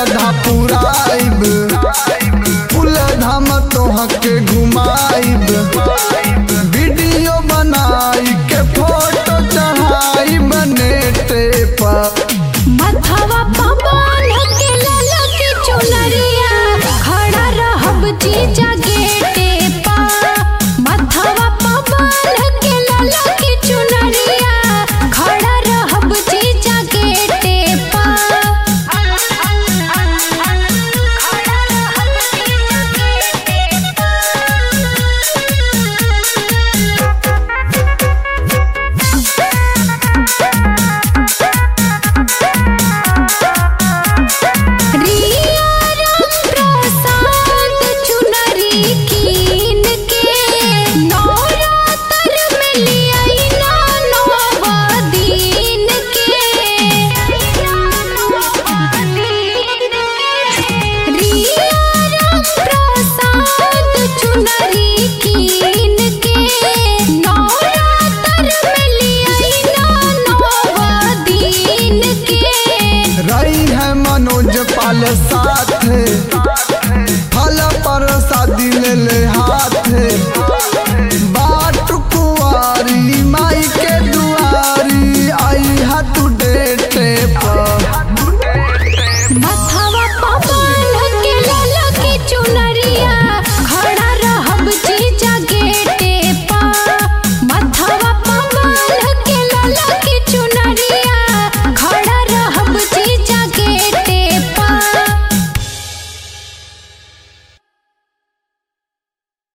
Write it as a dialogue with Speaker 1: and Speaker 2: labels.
Speaker 1: श्रद्धा पुराइब फूल धाम तोहके घुमाइब वीडियो बनाई के फोटो चढ़ाई नेटे पर
Speaker 2: मथवा पवन के ललक चुनरिया खड़ा रहब जीजा गेटे पा मथवा पवन के ललक चुनरिया खड़ा रहब जीजा गेटे पा खड़ा रहब जीजा गेटे रिया राम प्रसाद चुनरी कीन के नवरात्र में लियाई ना नवा दिन के रिया राम प्रसाद चुनरी कीन के नवरात्र में लियाई ना नवा दिन के
Speaker 1: रही है मनोज पाल साथ फल पर शादी ले ले हाथ बाट कुआरी माई के दुआरी आई हा तू डेटे पर
Speaker 2: मथवा पवन